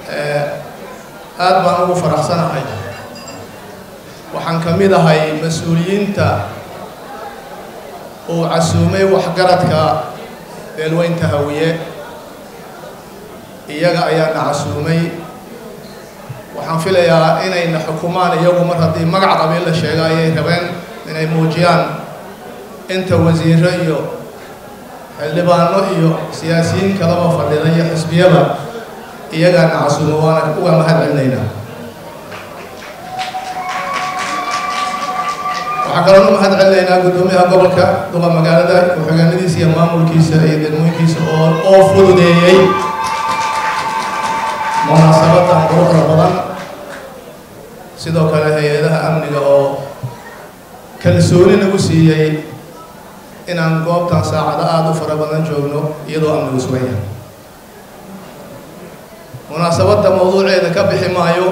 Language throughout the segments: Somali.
aad baan ugu faraxsanahay waxaan ka mid ahay mas-uuliyiinta uu casuumay waxgaradka beelweynta hawiye iyaga ayaana casuumay waxaan filayaa inayna xukumaan iyagu mar haddii magac qabiil la sheega ayay rabeen inay muujiyaan inta wasiiro iyo xildhibaano iyo siyaasiyiin kalaba fadhida iyo xisbiyaba iyagaana casuumo waana uga mahad celinaynaa waxaan kaloo u mahad celinaynaa guddoomiyaha gobolka duqa magaalada ku-xigeenadiisa iyo maamulkiisa iyo degmooyinkiisa oo oo fududeeyey munaasabadan quruxda badan sidoo kale hay-adaha amniga oo kalsooni nagu siiyey inaan goobtan saacado aada u fara badan joogno iyadoo amnigu sugan yahay munaasabadda mawduuceeda ka bixi maayo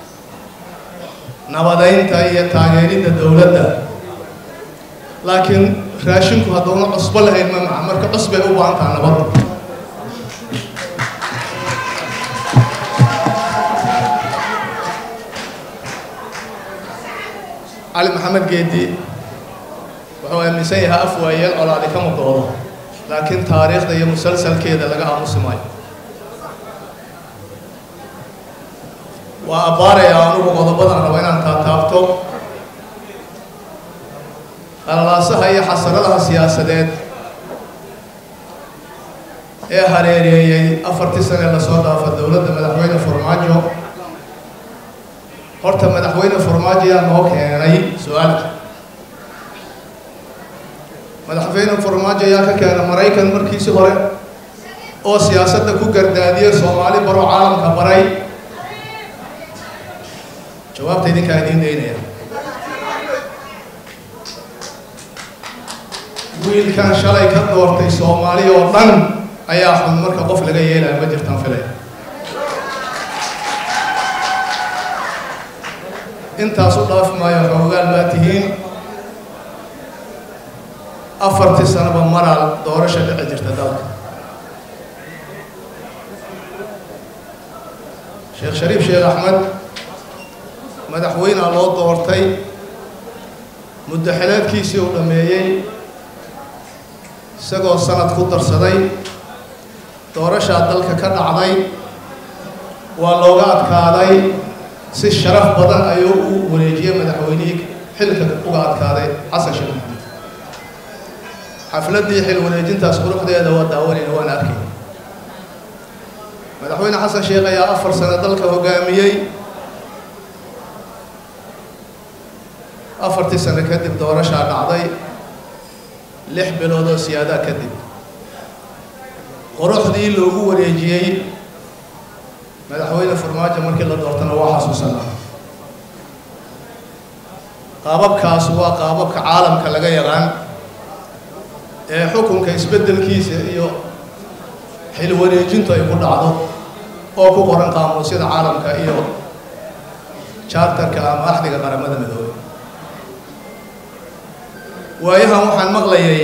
nabadeynta iyo taageeridda dowladda laakiin raashinku hadduuna cusbo lahayn ma maca marka cusbay u baahan taha nabadda cali maxamed geedi wuxuu aaminsan yahay af waayeel colaadi kama doodo laakiin taariikhda iyo musalsalkeeda laga aamusi maayo waa abbaarayaa anugu qodobadan rabo inaan taataabto qalalaasaha iyo xasaradaha siyaasadeed ee hareereeyey afartii sane lasoo dhaafa dowladda madaxweyne farmaajo horta madaxweyne farmaajo yaa noo keenay su-aalka madaxweyne farmaajo ayaa ka keena maraykan markiisi hore oo siyaasadda ku gardaadiyey soomaali baro caalamka baray jawaabta idinkaa idiin daynaya wiilkan shalay ka doortay soomaali oo dhan ayaa xun marka qof laga yeelaya ma jirtaan filaya intaas u dhaafi maayo xoogaal baa tihiin afartii sanoba maraa doorasha dhici jirta dalka sheekh shariif sheekh axmed madaxweynea loo doortay muddo xileedkiisii uu dhammeeyey isagoo sanad ku darsaday doorashaa dalka ka dhacday waa looga adkaaday si sharaf badan ayuu u wareejiyey madaxweynihii xilka uga adkaaday xasan sheekh maxamed xafladdii xil wareejintaas quruxdeeda waa daawanayna waan arkay madaxweyne xasan sheekh ayaa afar sano dalka hoggaamiyey afartii sano kadib doorashaa dhacday lix bilood oo siyaadaa kadib quruxdii loogu wareejiyey madaxweyne farmaajo markii la doortana waa xasuusanaa qaababkaas waa qaababka caalamka laga yaqaan ee xukunka isbeddelkiisa iyo xil wareejintu ay ku dhacdo oo ku qoran qaamuusyada caalamka iyo jaartarka ama axdiga qaramada midoobey waayahan waxaan maqlayay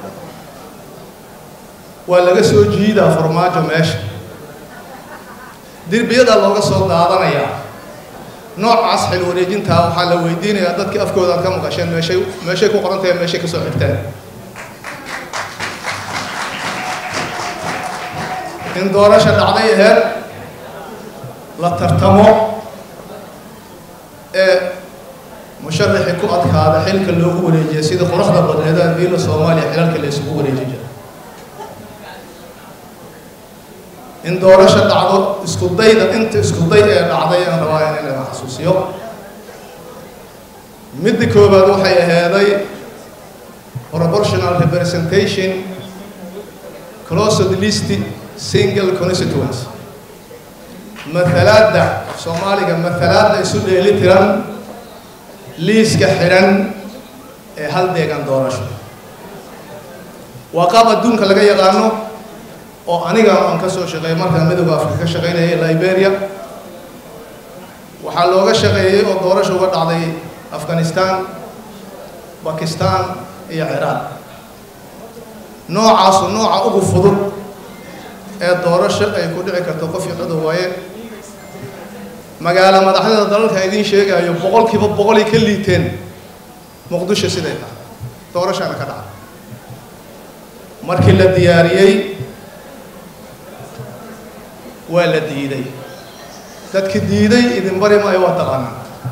waa laga soo jiidaa farmaajo meesha dirbiyadaa looga soo daadanayaa noocaas xil wareejintaa waxaa la weydiinayaa dadkii afkooda aad ka maqasheen meeshay meeshay ku qoran tahay meeshay ka soo xigteen in doorasha dhacday aheed la tartamo ee musharaxii ku adkaada xilka loogu wareejiya sida quruxda badneedaan diila soomaaliya xilalka la isugu wareeji jira in doorasho dhacdo isku dayda inta isku day ee dhacday aan rabaa in laga xasuusiyo midda koobaad waxay aheeday proportional representation closed list single constituency matalaadda soomaaliga matalaadda isu dheeli tiran liiska xidhan ee hal deegan doorasho waa qaab adduunka laga yaqaano oo aniga aan ka soo shaqeeyay markaan midowda afrika ka shaqaynayay liberia waxaa looga shaqeeyey oo doorasho uga dhacday afghanistan bakistan iyo ciraaq noocaasu nooca ugu fudud ee doorasho ay ku dhici karto qof iyo codow waaye magaalo madaxdada dalalka idiin sheegayo boqolkiiba boqolay ka liiteen muqdisho siday tahay doorashana ka dhaca markii la diyaariyey waa la diiday dadki diiday idin bari maayo waa taqaanaa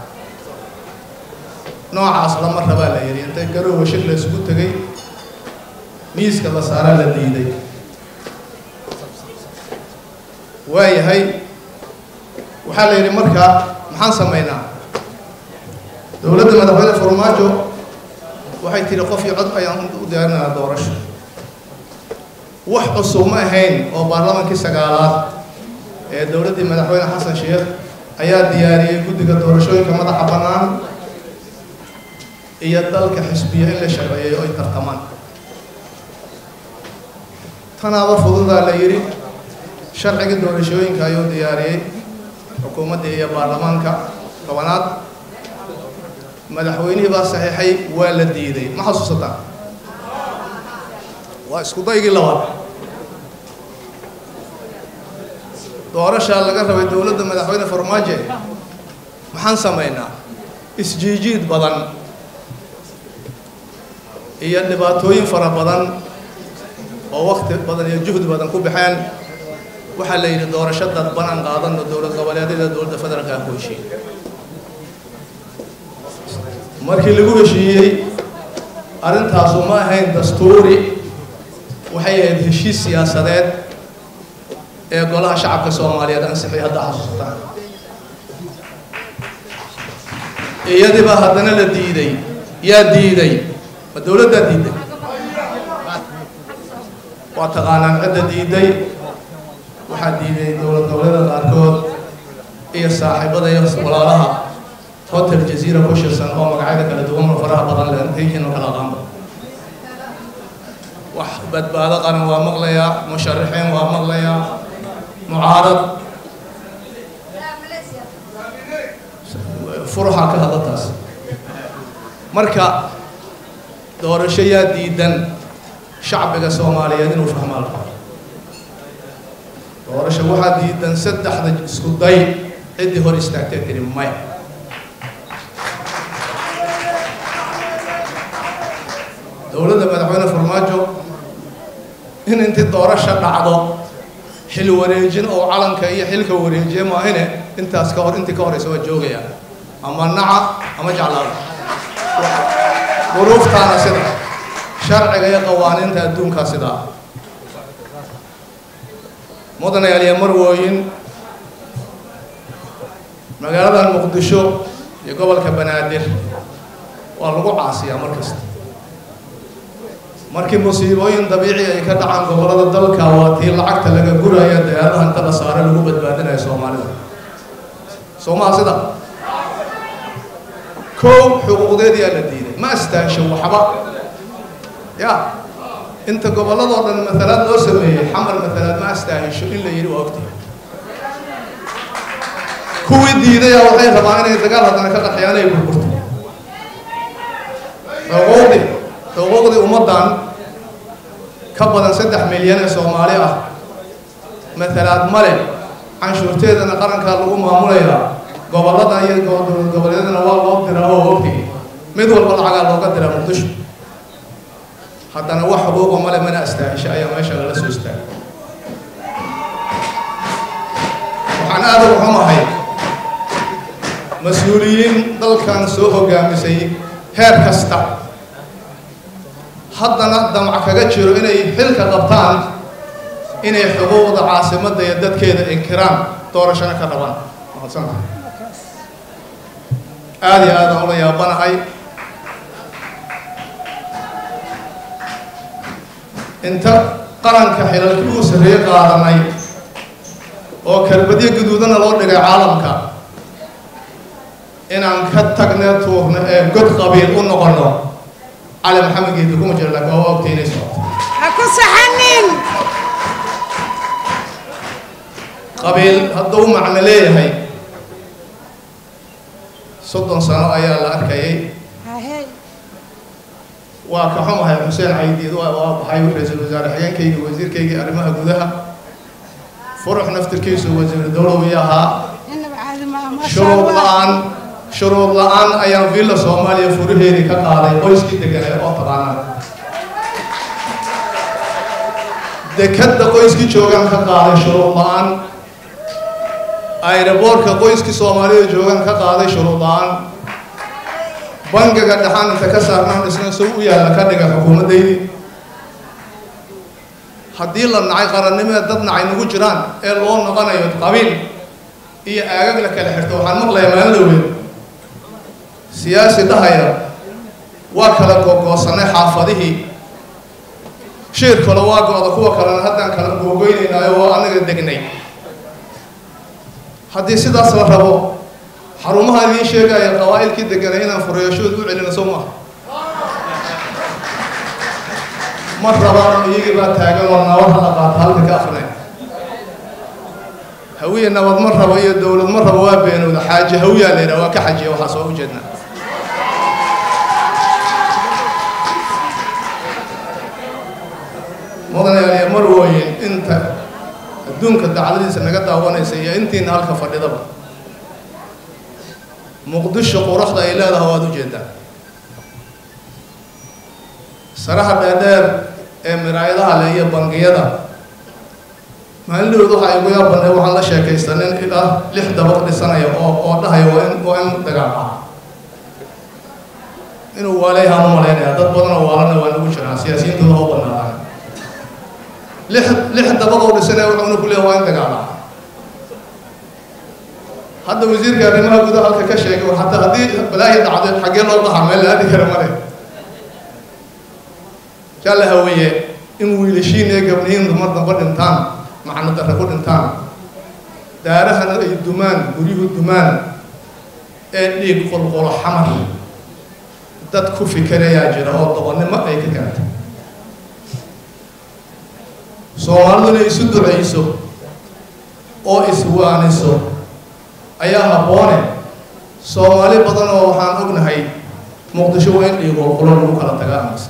noocaas lama rabaa la yidhi intay garoowa shir la isugu tegay miiska la saaraa la diiday waayahay waxaa la yidhi markaa maxaan samaynaa dowladda madaxweyne farmaajo waxay tidhi qof iyo cod ayaan u diyaarinaa doorasho wax cusub ma ahayn oo baarlamaankii sagaalaad ee dowladdii madaxweyne xasan sheekh ayaa diyaariyey guddiga doorashooyinka madaxa bannaan iyo dalka xisbiya in la sharciyeeyo ay tartamaan tanaaba fududaa la yidhi sharciga doorashooyinka ayuu diyaariyey xukuumaddii iyo baarlamaanka tobanaad madaxweynihii baa saxiixay waa la diiday ma xasuusataa waa isku daygii labaad doorashaa laga rabay dowladda madaxweyne farmaajo maxaan samaynaa isjiijiid badan iyo dhibaatooyin fara badan oo wakti badan iyo juhdi badan ku baxeen waxaa la yidhi doorasho dadban aan qaadano dowlad goboleedyada dowladda federaalka ku heshiiyey markii lagu heshiiyey arrintaasu ma ahayn dastuuri waxay ahayd heshiis siyaasadeed ee golaha shacabka soomaaliyeed ansixiyay hadda xasuusataan iyadiibaa haddana la diiday yaa diiday ma dowladdaa diiday waa taqaanaan cidda diiday waxaa diiday dowlad goboleeda qaarkood iyo saaxiibada iyo walaalaha hotel jaziira ku shirsan oo magacyada kala duwan oo faraha badan leh intayhiin oo kala qaanba wax badbaado qaran waa maqlayaa musharaxiin waa maqlayaa mucaarad furuxa ka hadla taas marka doorasho yaa diidan shacbiga soomaaliyeed inuu fahmaa la doorasho waxaa diidan saddexda isku day ciddii hor istaagtay tiri maya dowladda madaxweyne farmaajo in intii doorasho dhacdo xil wareejin oo calanka iyo xilka wareejiye maahine intaas ka hor intii ka horeysa waa joogaya ama naca ama jeclaada duruuftaana sida sharciga iyo qawaaniinta adduunkaa sidaa mudanayaal iyo marwooyin magaaladan muqdisho iyo gobolka banaadir waa lagu caasiyaa mar kasta markii musiibooyin dabiici ay ka dhacaan gobollada dalka waa tii lacagta laga guraya dayaadaha inta la saare lagu badbaadinayo soomaalida soomaha sida kow xuquuqdeediyaa la diiday ma astaansho waxba ya inta gobolladoo dhan matalaad loo sameeyey xamar matalaad ma astaahisho in la yidhi waa ogtahay kuwii diidaya waxay rabaan inay dagaal haddana ka qaxiyaan ay burburto xuquuqdii xuquuqdii ummaddan ka badan saddex milyan ee soomaali ah matalaad male canshuurteedana qarankaa lagu maamulayaa gobollada iyo dowlad goboleedyadana waa loo diraa oo ogtay mid walba lacagaa looga diraa muqdisho haddana wax xuquuqa male mana astaahisha ayaa meesha lala soo istaagay waxaan aada uga xumahay mas-uuliyiin dalkan soo hogaamisay heer kasta haddana damac kaga jiro inay xilka qabtaan inay xuquuqda caasimadda iyo dadkeeda inkiraan doorashana ka dhaban mahadsantahay aada iyo aadaan ula yaabanahay inta qaranka xilalkii uu sarreeye qaadanay oo kalbadyo guduudana loo dhigay caalamka inaan ka tagna tuurno ee god qabiil u noqono cali maxamed geedi kuma jiro laakiin waa ogtay inay socoto ha ku saxanin qabiil hadduu macno leeyahay soddon sano ayaa la arkayay hahe waa ka xumahay xuseen caydiid waa waa baxay ra-iisul wasaare xigeenkaygii wasiirkaygii arrimaha gudaha furux naftirkiisu wasiiru dowlow ii ahaa inaba caadi maaha maasha shuruud allah la-aan shuruud la-aan ayaan villa soomaaliya furaheedii ka qaaday qoyskii deganay oo taqaanaa dekadda qoyskii joogaan ka qaaday shuruud la-aan ayraboortka qoyskii soomaalida joogaan ka qaaday shuruud la-aan bangiga dhaxaan inta ka saarnaan isna soo u yaalla ka dhiga xukuumaddaydii haddii la nacay qarannimada dad nacay nagu jiraan ee loo noqonayo qabiil iyo aagag la kala xirto waxaan maqlayaa maalin dhowgeed siyaasi dhahaya waa kala googoosanay xaafadihii shiir kale waa go-da kuwa kalena haddaan kala googoynaynaayo oo anaga degnay haddii sidaas la rabo xarumaha idiin sheegaya qabaa'ilkii deganay inaan fureeyashooda u celino soo maaha ma rabaan iyagii baa taagan oo nabad hala qaata halka ka akrinay hawiye nabad ma rabo iyo dowlad ma rabo waa beenowda xaaje hawiyaa la yidhaha waa ka xajiya waxaas waa ujeednaa mudanayaaliya mar wooyin inta adduunka dacladiisa naga daawanaysa iyo intiina halka fadhidaba muqdisho quruxda ay leedahay waad ujeedaa saraha dheerdheer ee miraayadaha leh iyo bangiyada maalindhowd waxa igu yaabannay waxaan la sheekaysta nin ilaa lix dabaq dhisanaya oo oo dhahaya waa in waa in dagaal ah inuu waaleyahaan u malaynaya dad badanoo waalana waa nagu jiraan siyaasiyiintooda ha u banaadaan lix lix dabaq oo dhisanaya wuxuuna ku leeyahay waa in dagaal ah hadda wasiirka arrimaha gudaha halka ka sheegay hataa haddii balaahi dhacday xaggee loo dhahaa meel la aadi kara male jaa la haweeye in wiilashiin ee gabdhihiin dumar damba dhintaan macno darre ku dhintaan daarahana ay dumaan guryuhu dumaan ee dhiig qulqulo xamar dad ku fikerayaa jira oo doqonnimo ay ka gaarta soomaaliduna isu ducayso oo iswaaniso ayaa habboone soomaali badan oo waxaan ognahay muqdisho waa in dhiig qulqulo lagu kala tagaa amase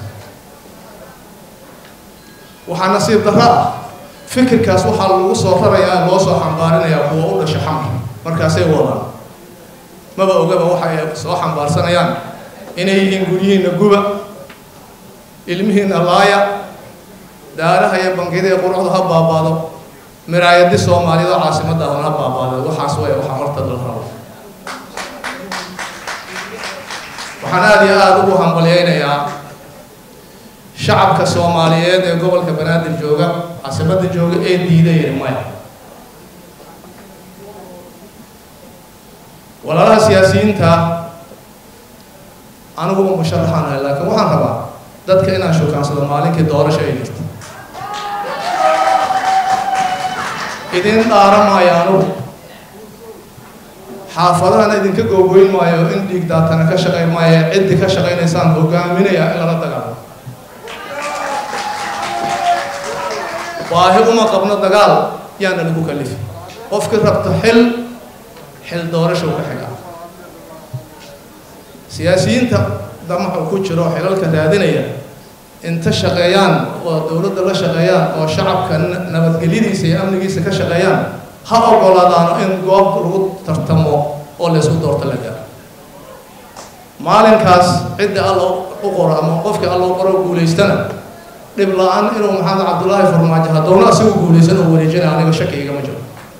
waxaa nasiib darro ah fikirkaas waxaa lagu soo rarayaa loo soo xambaarinayaa kuwa u dhasha xamar markaasay wadaan maba ogaba waxa ay soo xambaarsanayaan inay yihiin guryihiinna guba ilmihiinna laaya daaraha iyo bangiyada ee quruxda ha baabaado miraayadi soomaaliyad oo caasimadda ahna ha baabaado waxaas way waxaa horta dal rabo waxaan aada iyo aada ugu hambalyaynayaa shacabka soomaaliyeed ee gobolka banaadir jooga caasimadda jooga ee diidaya maya walaalaha siyaasiyiinta aniguba musharaxaan ahay laakiin waxaan rabaa dadka inaan shukaansado maalinkii doorasho ay jirto idin dhaara maayo anugu xaafadahana idinka googoyn maayo in dhiig daatana ka shaqayn maayo ciddi ka shaqaynaysaan hogaaminaya in lala dagaalo baahi uma qabno dagaal yaana lagu kalifi qofkii rabto xil xil doorasho ka xiga siyaasiyiinta damacu ku jiro xilalka raadinaya inta shaqeeyaan oo dowladda la shaqeeyaan oo shacabka nabadgelyadiisa iyo amnigiisa ka shaqeeyaan ha ogolaadaano in goob lagu tartamo oo laysku doorto la gaaro maalinkaas cidda alla u qoro ama qofkii alla u qoro guulaystana dhib la-aan inuu maxamed cabdullaahi farmaajo hadowna asigu guulaysan oo wareejinaya aniga shaki igama jiro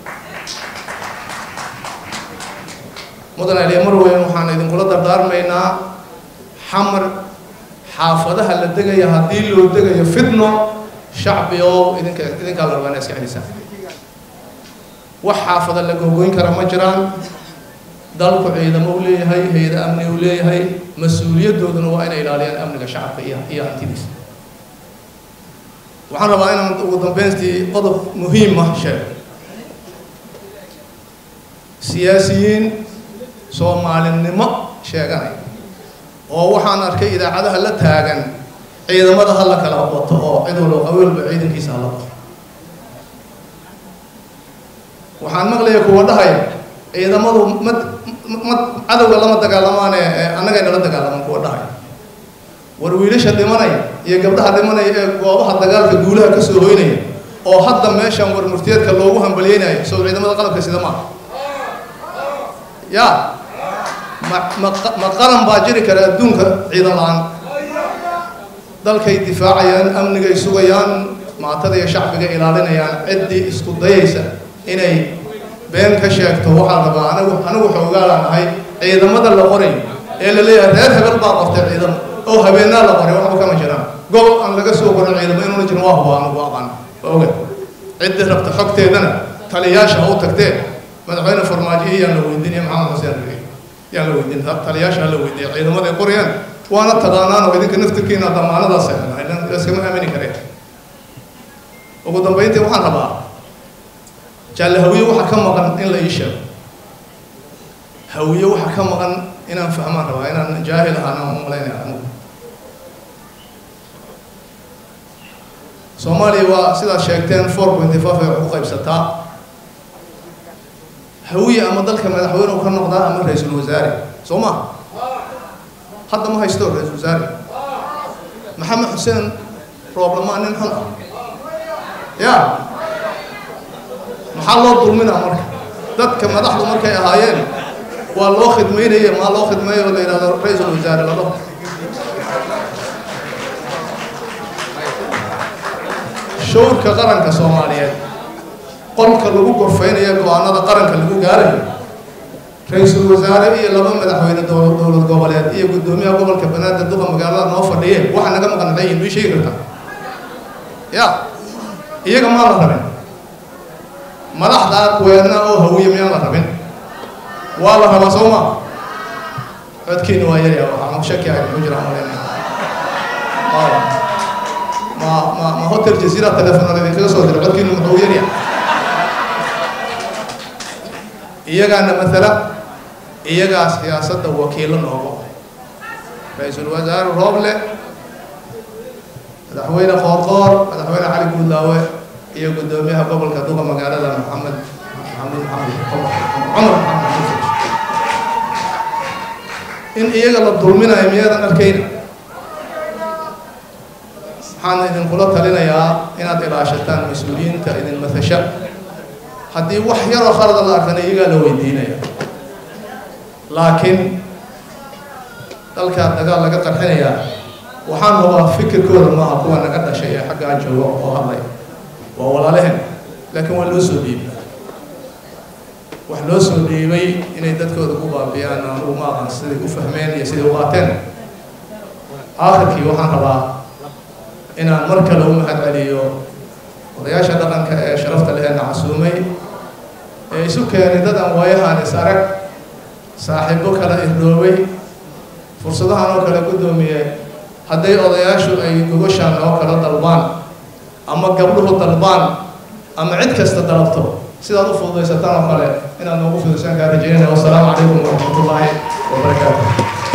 mudan aliya mar weyn waxaan idinkula dardaarmaynaa xamar xaafadaha la degaya haddii loo degayo fitno shacbi oo idinka idinkaa la rabaa ina iska celisaan wax xaafada la googoyn kara ma jiraan dalku ciidamo u leeyahay hay-ada amni u leeyahay mas-uuliyadooduna waa inay ilaaliyaan amniga shacabka iyo iyo hantidiisa waxaan rabaa inaan ugu dambeystii qodob muhiim ah sheego siyaasiyiin soomaalinimo sheeganay oo waxaan arkay idaacadaha la taagan ciidamada ha la kala wato oo cid walba qabiilba ciidankiisa hala wato waxaan maqlaya kuwa dhahaya ciidamadu ma ma cadowga lama dagaalamaane annagay nala dagaalaman kuwa dhahaya war wiilasha dhimanaya iyo gabdhaha dhimanaya ee goobaha dagaalka guulaha ka soo hoynaya oo hadda meeshan war murtiyeedka loogu hambalyeynayo soo ciidamada qalabka sida maaha ya ma ma ma qaran baa jiri kara adduunka ciidan la-aan dalkay difaacayaan amnigay sugayaan maatada iyo shacbiga ilaalinayaan ciddii isku dayaysa inay been ka sheegto waxaa rabaa anigu anigu xoogaalaan ahay ciidamada la qorayo ee la leeyahay reer hebel baa qortay ciidamo oo habeenaa la qoray waxba kama jiraan gobol aan laga soo qorin ciidamo inuuna jirin waa huba anigu aqaan waa oga ciddii rabta xogteedana taliyaasha ha u tagtee madaxweyne farmaajo iyo yaan la weydiinaya maxamed xuseen rigi yaan la weydiin taliyaasha ha la weydiiya ciidamada ay qorayaan waana taqaanaan oo idinka naftirkiina damaanadaas iskama aamini kareen ugu dambayntii waxaan rabaa jaalle hawiye waxa ka maqan in la ii sheego hawiye waxa ka maqan inaan fahmaan rabaa inaan jaahil ahaan aan umalaynaya anigu soomaaliya waa sidaad sheegteen four pointy five ay wax ku qaybsataa hawiye ama dalka madaxweyne u ka noqdaa ama ra-iisul wasaare soo ma hadda ma haysto ra-iisul wasaare maxamed xuseen rooblamaan nin xun ah ya maxaa loo dulminaa marka dadka madaxdu markay ahaayeen waa loo khidmaynaya maa loo khidmeeyo oo la yidhahdo ra-iisul wasaare lado shawrka qaranka soomaaliyeed qolka lagu gorfeynayo go-aanada qaranka lagu gaarayo ra-iisul wasaare iyo laba madaxweyne dowlad goboleed iyo guddoomiyaha gobolka banaadir duqa magaalada noo fadhiye waxa naga maqan maxay yihin mii sheegi kartaa ya iyaga maan la rabin madaxdaa weedna oo hawiye miyaan la rabin waa la rabaa soo ma codkiina waa yarya waxaa shaki ay ku jiraan maleyna ma ma ma hotel jazeera telefoonada idinkaga soo dira codkiina muxuu yarya iyagaana matala iyagaa siyaasadda wakiilo nooga ra-iisul wasaare rooble madaxweyne qoorqoor madaxweyne cali guudlaawe iyo guddoomiyaha gobolka duqa magaalada maxamed maxamed maxamed cumar maxamed in iyaga la dulminayo miyaadan arkayna waxaan idinkula talinayaa inaad ilaashataan mas-uuliyiinta idin matasha haddii wax yaroo khalada la arkana iyagaa la weydiinaya laakiin dalkaa dagaal laga qarxinayaa waxaan hubaa fikirkooda maaha kuwa naga dhashay ee xaggaa jooga oo hadlaya waa walaalehen laakiin waa loo soo dhiibay wax loo soo dhiibay inay dadkooda ku baabiyaan anugu ma aqan siday u fahmeen iyo siday u qaateen aakhirkii waxaan rabaa inaan mar kale u mahad celiyo odayaasha dhaqanka ee sharafta leheena casuumay ee isu keenay dad aan waayahaan is arag saaxiibo kala irdoobay fursadahan oo kale guddoomiye hadday odayaashu ay gogoshaan oo kala dalbaan ama gabdhuhu dalbaan ama cid kasta dalabto sidaad u fududaysataan oo kale inaad noogu fududaysan kaa rajeynaya wassalaamu calaykum waraxmatullaahi wabarakaatu